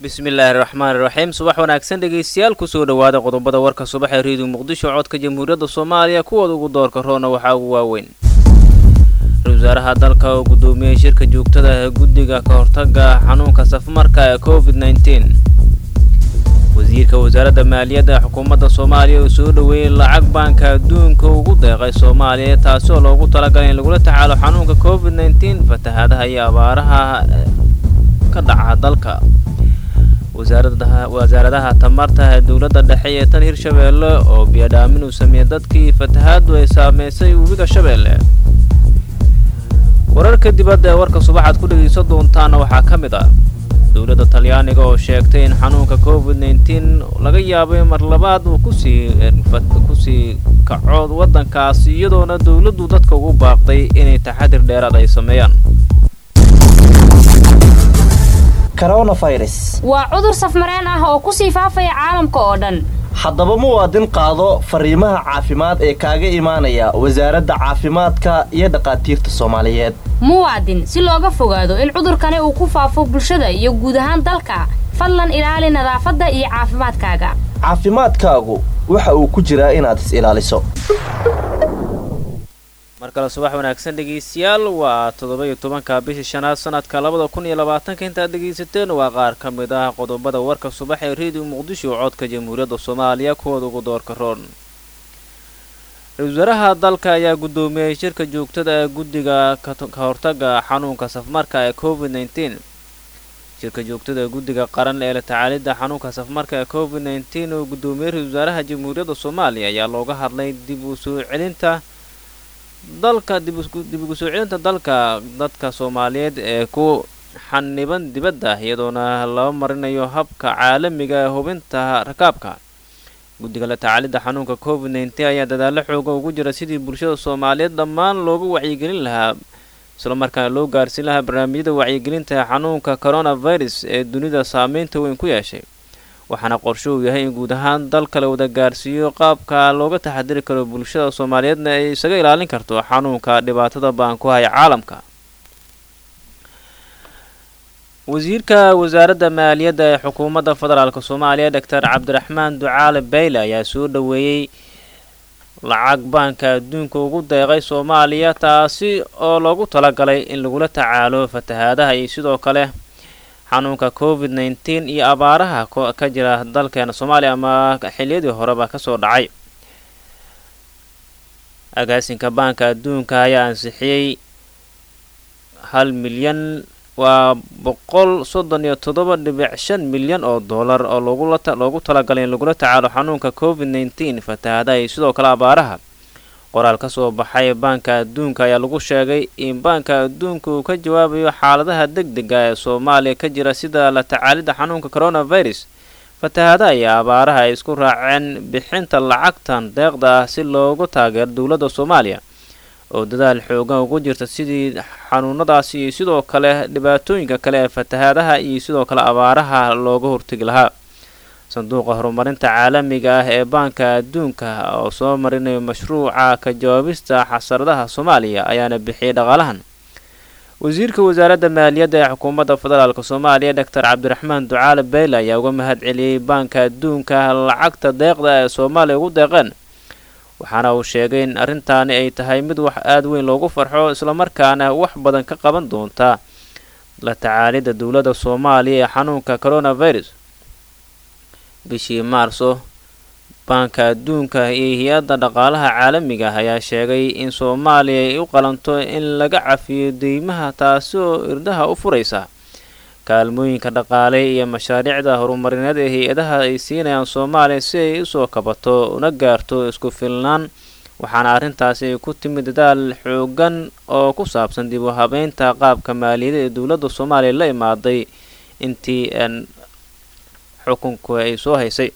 bismillaahi raxmaani raxiim subax wanaagsan dhegaystayaal kusoo dhowaada qodobada warka subax ee reediyo muqdisho codka jamhuuriyadda soomaaliya kuwooda ugu doorka roona waxaa ugu waaweyn ra-isul wasaaraha dalka oo guddoomiyey shirka joogtada ee guddiga ka hortaga xanuunka safmarka ee covid nneteen wasiirka wasaaradda maaliyadda xukuumadda soomaaliya oo soo dhoweeyey lacag baanka adduunka ugu deeqay soomaaliya taasi oo loogu talagalay in lagula tacaalo xanuunka covid nneteen fatahaadaha iyo abaaraha ka dhaca dalka wasaaradaha tamarta ee dowladda dhexe ee tan hirshabeelle oo biyadhaamin uu sameeyey dadkii fatahaadu ay saameysay webiga shabeelle wararka dibadda ee warka subaxaad ku dhegaysan doontaana waxaa ka mid ah dowladda talyaaniga oo sheegtay in xanuunka covid nneteen laga yaabay mar labaad uu kusii kusii kaco waddankaas iyadoona dowladdu dadka ugu baaqday inay taxadir dheeraad ay sameeyaan coronavirus waa cudur safmareen ah oo kusii faafaya caalamka oo dhan haddaba muwaadin qaado fariimaha caafimaad ee kaaga imaanaya wasaaradda caafimaadka iyo dhakhaatiirta soomaaliyeed muwaadin si looga fogaado in cudurkani uu ku faafo bulshada iyo guud ahaan dalka fadlan ilaali nadaafadda iyo caafimaadkaaga caafimaadkaagu waxa uu ku jiraa inaad is ilaaliso mar kale subax wanaagsan dhegaystayaal waa toddoba iyo tobanka bishii shanaad sanadka labada kun iyo labaatanka intaad dhegaysateen waa qaar ka mid ah qodobada warka subax ee reediyo muqdisho codka jamhuuriyadda soomaaliya kuwooda ugu doorka roon ra-isul wasaaraha dalka ayaa guddoomiyey shirka joogtada ee guddiga ka hortaga xanuunka safmarka ee covid nneteen shirka joogtada ee guddiga qaran ee la tacaalidda xanuunka safmarka ee covid nneteen oo guddoomiyey ra-isul wasaaraha jamhuuriyadda soomaaliya ayaa looga hadlay dib u soo celinta dalka dib ugu soo celinta dalka dadka soomaaliyeed ee ku xaniban dibadda iyadoona laba marinayo habka caalamiga ee hubinta rakaabka guddiga la tacaalidda xanuunka covid nneteen ayaa dadaalo xooga ugu jira sidii bulshada soomaaliyeed dhammaan loogu wacyigelin lahaa islamarkaana loo gaarsiin lahaa barnaamijyada wacyigelinta ee xanuunka coronavirus ee dunida saameynta weyn ku yeeshay waxaana qorsho uu yahay in guud ahaan dalka la wada gaarsiiyo qaabka looga taxadiri karo bulshada soomaaliyeedna ay isaga ilaalin karto xanuunka dhibaatada baan ku haya caalamka wasiirka wasaaradda maaliyadda ee xukuumadda federaalk soomaaliya doctor cabdiraxmaan ducaale bayle ayaa soo dhoweeyey lacag baanka adduunka ugu deeqay soomaaliya taasi oo loogu talagalay in lagula tacaalo fatahaadaha iyo sidoo kale xanuunka covid nneteen iyo abaaraha ka jira dalkeena soomaaliya ama xiliyadii horeba kasoo dhacay agaasinka baanka adduunka ayaa ansixiyey hal milyan waa boqol soddon iyo toddoba dhibic shan milyan oo dollar oo loogu talagalay in lagula tacaalo xanuunka covid nneteen fatahaadaha iyo sidoo kale abaaraha qoraal ka soo baxay baanka adduunka ayaa lagu sheegay in baanka adduunka uu ka jawaabayo xaaladaha deg dega ee soomaaliya ka jira sida la tacaalidda xanuunka coronavirus fatahaadaha iyo abaaraha ay isku raaceen bixinta lacagtan deeqda ah si loogu taageero dowladda soomaaliya oo dadaal xoogan ugu jirta sidii xanuunadaasi iyo sidoo kale dhibaatooyinka kale ee fatahaadaha iyo sidoo kale abaaraha looga hortegi lahaa sanduuqa horumarinta caalamiga ah ee baanka adduunka oo soo marinayo mashruuca ka jawaabista xasaradaha soomaaliya ayaana bixiyay dhaqaalahan wasiirka wasaaradda maaliyadda ee xukuumadda federaalk soomaaliya doctor cabdiraxmaan ducaale bayle ayaa uga mahad celiyey baanka adduunka lacagta deeqda ee soomaaliya ugu deeqeen waxaana uu sheegay in arrintaani ay tahay mid wax aada weyn loogu farxo islamarkaana wax badan ka qaban doonta la tacaalidda dowladda soomaaliya ee xanuunka coronavirus bishii maarso baanka adduunka iyo hay-adda dhaqaalaha caalamiga ah ayaa sheegay in soomaaliya ay u qalanto in laga cafiyo deymaha taasi oo irdaha u furaysa kaalmooyinka dhaqaale iyo mashaariicda horumarineed ee hay-adaha ay siinayaan soomaaliya si ay usoo kabato una gaarto isku filnaan waxaana arrintaasi ay ku timid dadaal xoogan oo ku saabsan dib u habeynta qaabka maaliyada ee dowladda soomaaliya la imaaday intii xukunku ay soo haysay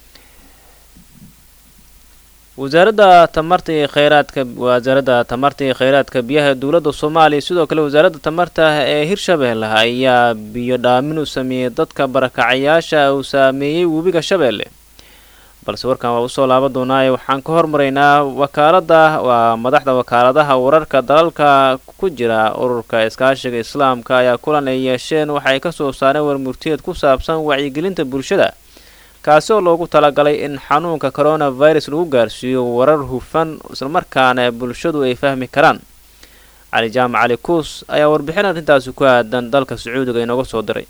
wasaaradda tamarta iyo kheyraadka wasaaradda tamarta iyo kheyraadka biyaha dowladda soomaaliya sidoo kale wasaaradda tamarta ee hirshabeelle ayaa biyo dhaamin u sameeyey dadka barakacayaasha uu saameeyey webiga shabeelle balse warkan waa usoo laaban doonaa waxaan ka hormaraynaa wakaalada waa madaxda wakaaladaha wararka dalalka ku jira ururka iskaashiga islaamka ayaa kulan ay yeesheen waxay kasoo saareen warmurtiyeed ku saabsan wacyigelinta bulshada kaasi oo loogu talagalay in xanuunka coronavirus lagu gaarsiiyo warar hufan islamarkaana bulshadu ay fahmi karaan cali jaamac cali kuus ayaa warbixin arrintaasi ku aadan dalka sacuudiga inooga soo diray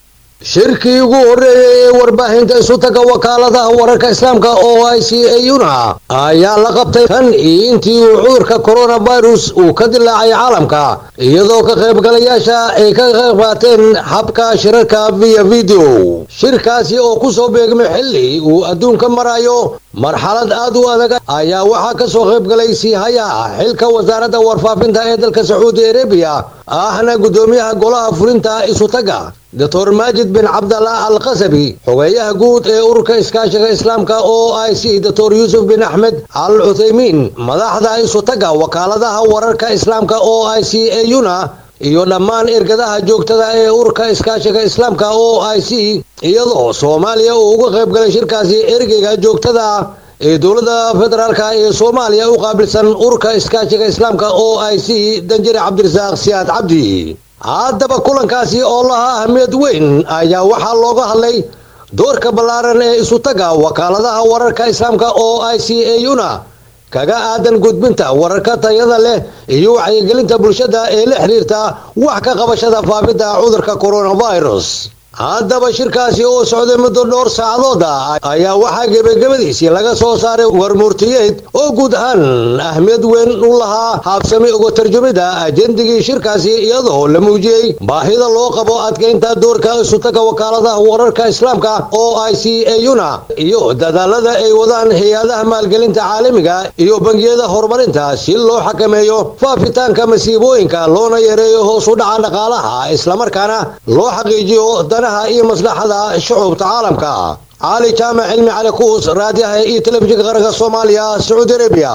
shirkii ugu horreeyey ee warbaahinta isutaga wakaaladaha wararka islaamka oo i c auna ayaa la qabtay tan iyo intii uu cudurka coronavirus uu ka dilaacay caalamka iyadoo ka qaybgalayaasha ay ka qayb qaateen habka shirarka via video shirkaasi oo kusoo beegmay xilli uu adduunka marayo marxalad aad u adag ayaa waxaa ka soo qaybgalay siihaya xilka wasaaradda warfaafinta ee dalka sacuudi arabiya ahna guddoomiyaha golaha fulinta isutaga doctor maajid bin cabdallah al qasabi xogeeyaha guud ee ururka iskaashiga islaamka o i c doctor yuusuf bin axmed al cuthaymiin madaxda isutaga wakaaladaha wararka islaamka o i c auna iyo dhammaan ergadaha joogtada ee ururka iskaashiga islaamka o i c iyadoo soomaaliya uu uga qayb galay shirkaasi ergeyga joogtada ee dowladda federaalka ee soomaaliya u qaabilsan ururka iskaashiga islaamka o i c danjire cabdirasaaq siyaad cabdi haddaba kulankaasi oo lahaa ahmiyad weyn ayaa waxaa looga hadlay doorka ballaaran ee isutaga wakaaladaha wararka islaamka o i c auna kaga aadan gudbinta wararka tayada leh iyo wacyigelinta bulshada ee la xiriirta wax ka qabashada faafidda cudurka coronavirus haddaba shirkaasi oo socday muddo dhowr saacadooda ayaa waxaa gebagabadiisii laga soo saaray warmurtiyeed oo guud ahaan ahmiyad weyn u lahaa haabsami uga tarjumida ajendigii shirkaasi iyadoo la muujiyey baahida loo qabo adkeynta doorka isutaga wakaaladaha wararka islaamka o i c auna iyo dadaalada ay wadaan hay-adaha maalgelinta caalamiga iyo bangiyada horumarinta si loo xakameeyo faafitaanka masiibooyinka loona yareeyo hoos u dhaca dhaqaalaha islamarkaana loo xaqiijiyo iyo maslaxada shucuubta caalamka cali jaamac cilmi cali kuus raadiyaha iyo telefishinka qaranka soomaaliya sacuudi arabiya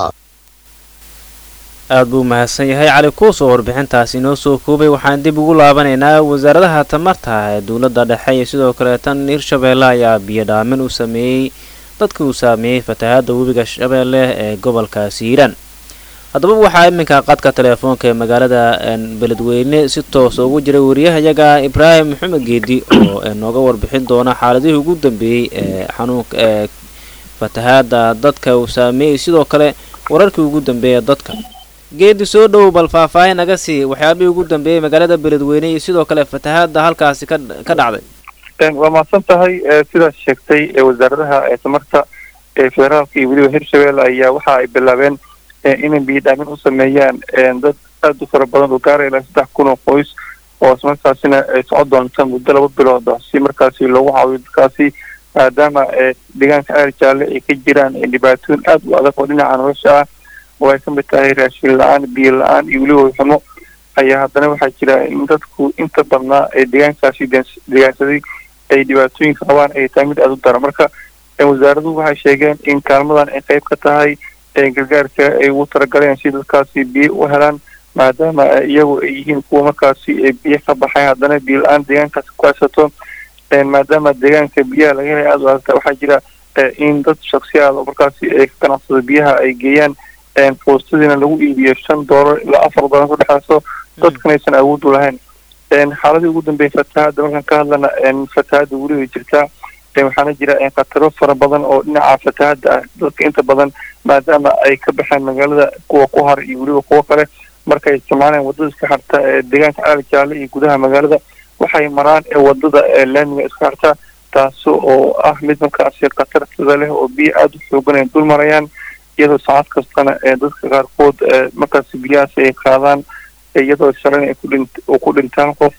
aada buu mahadsan yahay cali kuus oo warbixintaasi inoo soo koobay waxaan dib ugu laabanaynaa wasaaradaha tamarta ee dowladda dhexe iyo sidoo kale tan hirshabeelle ayaa biyo dhaamin u sameeyey dadkii uu saameeyey fatahaadda webiga shabeelle ee gobolkaasi hiiraan haddaba waxaa iminka qadka teleefoonka ee magaalada beledweyne si toosa ugu jiray wariyahayaga ibraahim maxamed geedi oo nooga warbixin doona xaaladihii ugu dambeeyey ee xanuunka ee fatahaada dadka uu saameeyey sidoo kale wararkii ugu dambeeya dadka geedi soo dhow bal faahfaahin naga sii waxyaabihii ugu dambeeyey magaalada beledweyne iyo sidoo kale fatahaada halkaasi ka ka dhacday waa mahadsan tahay sidaas sheegtay wasaaradaha tamarta ee federaalka iyo weliba hirshabelle ayaa waxa ay bilaabeen inay biyo dhaamin u sameeyaan dad aada u fara badan oo gaara ilaa saddex kun oo qoys oo ismarkaasina ay socon doonta muddo laba bilood si markaasi loogu caawiyo dadkaasi maadaama deegaanka ceer jaalle ay ka jiraan dhibaatooyin aada u adag oo dhinaca nolosha ah oo ay ka mid tahay raashin la-aan biyo la-aan iyo weliba xumo ayaa haddana waxaa jira in dadku inta badnaa ee deegaankaasi deegaansaday ay dhibaatooyinka qabaan ay tahay mid aada u dara marka wasaaraduhu waxay sheegeen in kaalmadan ay qayb ka tahay gargaarka ay ugu talagaleen si dadkaasi biyo u helaan maadaama iyagu ay yihiin kuwa markaasi biyo ka baxay haddana biyo la-aan deegaankaasi ku haysato maadaama deegaanka biyaha laga helay aada u adagta waxaa jira in dad shaksiyaad oo markaasi ay ka ganacsado biyaha ay geeyaan foostadiina lagu iibiyo shan doolar ilaa afar doolar ku dhexeyso dadkan aysan awood u lahayn xaaladii ugu dambeeyay fatahaadda markaan ka hadlana fatahaadda weli way jirtaa waxaana jira khataro fara badan oo dhinaca fatahaadda ah dadka inta badan maadaama ay ka baxeen magaalada kuwa ku har iyo weliba kuwo kale markay isticmaaleen wadada iska xirta ee deegaanka caali jaalle iyo gudaha magaalada waxay maraan wadada laamiga iska xirta taasi oo ah mid markaasi khatartada leh oo biyo aada u xoogan ay dul marayaan iyadoo saacad kastana dadka qaarkood markaasi biyahaasi ay qaadaan iyadoo shalan ay uu ku dhintaan qof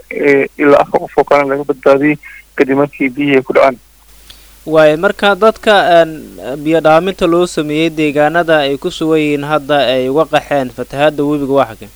ilaa afar qof oo kalena laga badbaadiyey kadib markii biyihii ay ku dhacaan waayo marka dadka biyo dhaaminta loo sameeyey deegaanada ay ku sugan yihiin hadda ay uga qaxeen fatahaada webiga waa xagee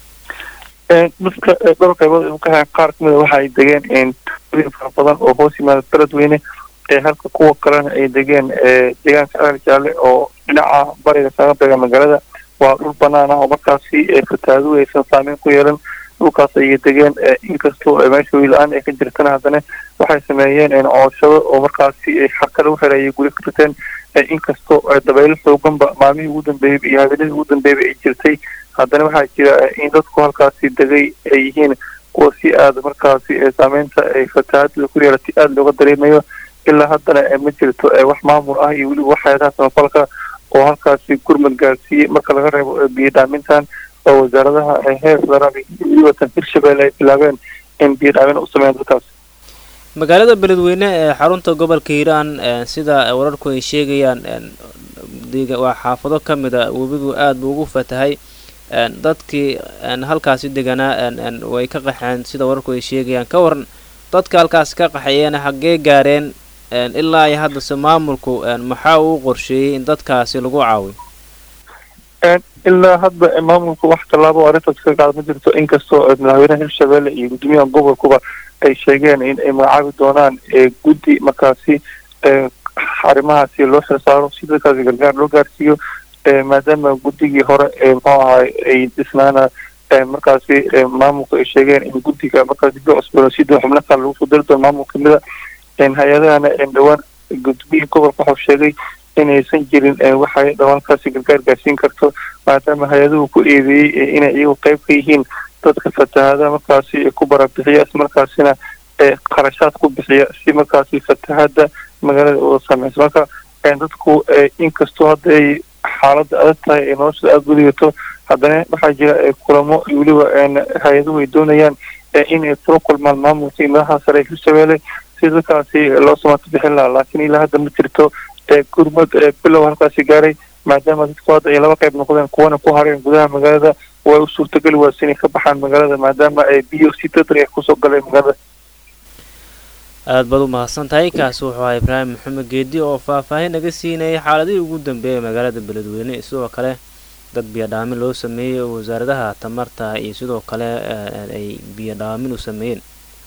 dadka dhowr qaybood ay u qaxeen qaar kamida waxa ay degeen tuulooyin fara badan oo hoos yimaada beledweyne halka kuwa kalena ay degeen deegaanka ceer jaalle oo dhinaca bariga kaga beega magaalada waa dhul banaan ah oo markaasi fatahaadu aysan saameyn ku yeelan dhulkaas ayay degeen inkastoo meesha wiil-aan ay ka jirtana haddana waxay sameeyeen cooshado oo markaasi xarka lagu xereeyay guri ka riteen inkastoo dabaylo xooganba maalmihii ugu dambeeyey iyo habeenadii ugu dambeeyba ay jirtay haddana waxaa jira in dadku halkaasi degay ay yihiin kuwa si aada markaasi saameynta ay fatahaadada ku yeelatay aada looga dareemayo ilaa haddana ma jirto wax maamul ah iyo weliba waxyaabaha samafalka oo halkaasi gurmad gaarsiiyey marka laga reebo biyo dhaamintan oo wasaaradaha heer federaal iyo weliba tan hirshabelle ay bilaabeen in biyo dhaamin u sameeyaan dadkaas magaalada beledweyne ee xarunta gobolka hiiraan sida wararku ay sheegayaan waa xaafado ka mid a webigu aada buu ugu fatahay dadkii halkaasi deganaa way ka qaxeen sida wararku ay sheegayaan ka waran dadka halkaasi ka qaxeeyeen xaggee gaareen ilaa iyo haddase maamulku maxaa uu qorsheeyey in dadkaasi lagu caawiyo ilaa hadda maamulku wax tallaabo arrintaas ka qaad ma jirto inkastoo madaxweynaha hirshabelle iyo guddoomiyaha gobolkuba ay sheegeen in ay magacaabi doonaan guddi markaasi arrimahaasi loo xilsaaro si dadkaasi gargaar loo gaarsiiyo maadaama guddigii hore muxuu ahay ay dhisnaana markaasi maamulku ay sheegeen in guddiga markaasi dib loo cusboonaysiiyo xubno kale lagu soo dari doono maamul kamida hay-adahana dhowaan gudbihii gobolka waxuu sheegay inaysan jirin waxay dhawaankaasi gargaar gaarsiin karto maadaama hay-aduhu ku eedeeyey inay iyagu qayb ka yihiin dadka fatahaada markaasi ku barabixiya ismarkaasina qarashaad ku bixiya si markaasi fatahaada magaalada uga saameysa marka dadku inkastoo hadda ay xaaladda adag tahay ay noloshada aada gudigato haddana waxaa jira kulamo weliba hay-aduhu ay doonayaan inay kula kulmaan maamulka iyo madaxa sare ee hirshabelle si dadkaasi loo samaato bixin lahaa laakiin ilaa hadda ma jirto gurmad bilow halkaasi gaaray maadaama dadku hadda ay laba qayb noqdeen kuwana ku hareen gudaha magaalada way u suurtageli waas inay ka baxaan magaalada maadaama ay biyo si dadri kusoo galeen magaalada aada baad u mahadsan tahay kaasi wuxuu ahaa ibraahim maxamed geedi oo faahfaahin naga siinayay xaaladihii ugu dambeeyay magaalada beledweyne sidoo kale dad biyodhaamin loo sameeyey oo wasaaradaha tamarta iyo sidoo kale ay biyodhaamin u sameeyeen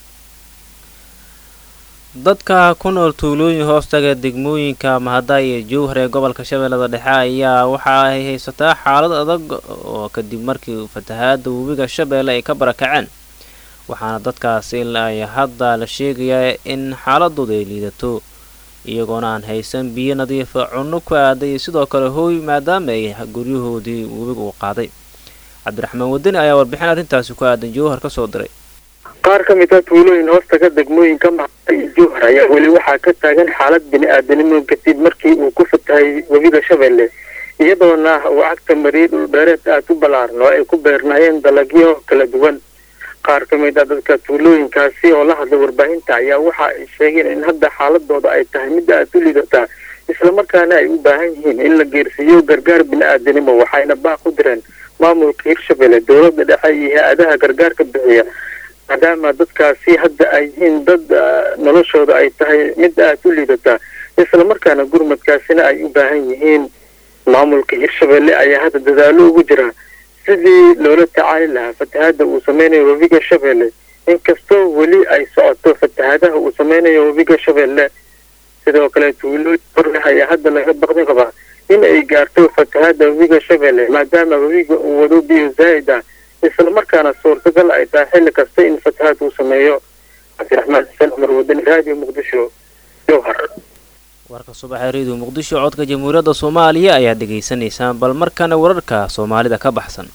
dadka ku nool tuulooyin hoostaga degmooyinka mahada iyo jowhar ee gobolka shabeellada dhexe ayaa waxa ay haysataa xaalad adag oo kadib markii fatahaada webiga shabeelle ay ka barakaceen waxaana dadkaasi ilaa hadda la sheegayaa in xaaladooda ay liidato iyagoona aan haysan biyo nadiifa cunno ku aaday iyo sidoo kale hooy maadaama ay guryahoodii webiga uu qaaday cabdiraxmaan wadani ayaa warbixin arrintaasi ku aadan jowhar ka soo diray qaar ka mid a tuulooyin hoostaga degmooyinka maxada iyo jowhar ayaa weli waxaa ka taagan xaalad bini-aadanimo kadib markii uu ku fatahay webiga shabeelle iyadoona uu cagta mariyay dhulbeereed aada u ballaaran oo ay ku beernayeen dalagyo kala duwan qaar ka mid a dadka tuulooyinkaasi oo la hadlay warbaahinta ayaa waxa ay sheegeen in hadda xaaladooda ay tahay mid aada u liidataa islamarkaana ay u baahan yihiin in la geersiiyo gargaar bini-aadanimo waxayna baaq u direen maamulka hirshabelle dowladda dhexe iyo hay-adaha gargaarka bixiya maadaama dadkaasi hadda ay yihiin dad noloshooda ay tahay mid aada u liidataa islamarkaana gurmadkaasina ay u baahan yihiin maamulka hirshabelle ayaa hadda dadaalo ugu jira sidii loola tacaali lahaa fatahaada uu sameynayo webiga shabeelle inkastoo weli ay socoto fatahaadaha uu sameynayo webiga shabeelle sidoo kale tuulooyin horleh ayaa hadda laga baqdin qabaa in ay gaarto fatahaada webiga shabeelle maadaama webiga uu wado biyo zaa'id ah islamarkaana suurtagal ay tahay xilli kasta in fatahaad uu sameeyo cabdiraxmaan xuseen cumar wadani raadiyo muqdisho jowhar warka subaxee radio muqdisho codka jamhuuriyadda soomaaliya ayaad dhegaysanaysaan bal markana wararka soomaalida ka baxsan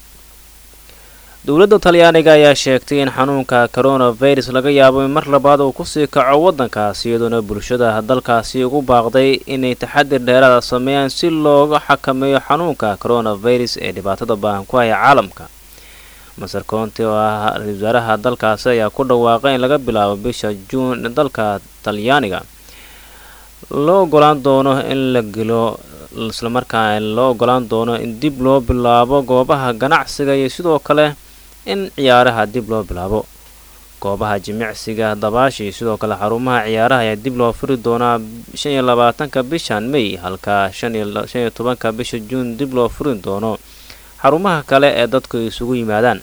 dowladda talyaaniga ayaa sheegtay in xanuunka coronavirus laga yaabo in mar labaad uu kusii kaco waddankaasi iyadoona bulshada dalkaasi ugu baaqday inay taxadir dheeraada sameeyaan si looga xakameeyo xanuunka coronavirus ee dhibaatada baahan ku haya caalamka maser county oo ah ra-isul wasaaraha dalkaasi ayaa ku dhawaaqay in laga bilaabo bisha juun dalka talyaaniga loo ogolaan doono in la gelo islamarkaa loo ogolaan doono in dib loo bilaabo goobaha ganacsiga iyo sidoo kale in ciyaaraha dib loo bilaabo goobaha jimicsiga dabaasha iyo sidoo kale xarumaha ciyaaraha ayaa dib loo furi doonaa shan iyo labaatanka bishan may halka shan iyo tobanka bisha juun dib loo furi doono xarumaha kale ee dadku isugu yimaadaan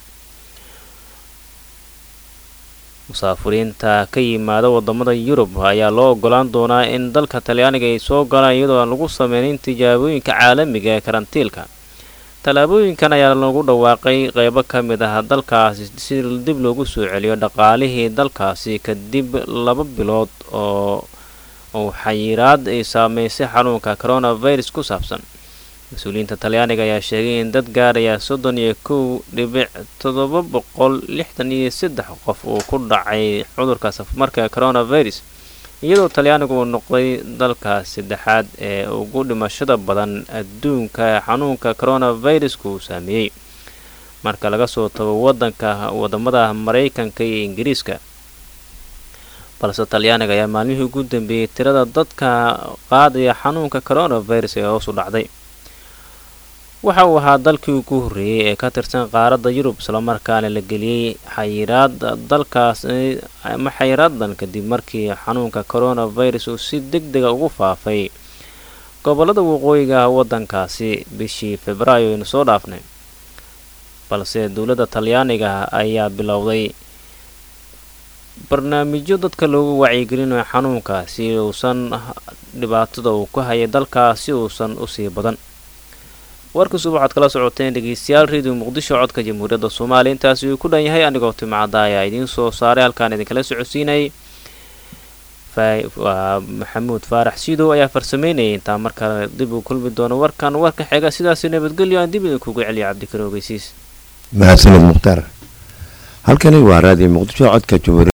musaafiriinta ka yimaada wadamada yurub ayaa loo ogolaan doonaa in dalka talyaaniga ay soo galaan iyadoo aan lagu sameynin tijaabooyinka caalamiga ee karantiilka tallaabooyinkan ayaa lagu dhawaaqay qeybo ka mid ah dalkaasi si dib loogu soo celiyo dhaqaalihii dalkaasi kadib laba bilood oo uu xayiraad ay saameysay xanuunka coronavirus ku saabsan mas-uuliyiinta talyaaniga ayaa sheegay in dad gaaraya soddon iyo kow dhibic toddoba boqol lixdan iyo saddex qof uu ku dhacay cudurka safmarka coronavirus iyadoo talyaanigu uu noqday dalka saddexaad ee ugu dhimashada badan adduunka ee xanuunka coronavirusku uu saameeyey marka laga soo tago wadanka wadamada maraykanka iyo ingiriiska balse talyaaniga ayaa maalmihii ugu dambeeyey tirada dadka qaadaya xanuunka coronavirus ee hoos u dhacday waxa uu ahaa dalkii ugu horreeyey ee ka tirsan qaaradda yurub islamarkaana la geliyey xayiraad dalkaas ama xayiraadan kadib markii xanuunka coronavirus uu si deg dega ugu faafay gobolada waqooyiga wadankaasi bishii februaayo aynu soo dhaafnay balse dowladda talyaaniga ayaa bilowday barnaamijyo dadka loogu wacyigelinayo xanuunka si uusan dhibaatada uu ku hayay dalkaasi uusan usii badan warkasuba waxaad kala socoteen dhegeystayaal radio muqdisho codka jamhuuriyadda soomaaliya intaasi uu ku dhan yahay anigoo timcadda ayaa idiin soo saaray halkaan idinkala socodsiinayay waa maxamuud faarax siidow ayaa farsameynayay intaa markale dib uu kulmi doono warkan warka xiga sidaasi nabadgelyo aan dib idinkuga celiya cabdikar ogeysiis mahadsaned mukhtaar halkani waa raadiyo muqdisho codka jamhuuriya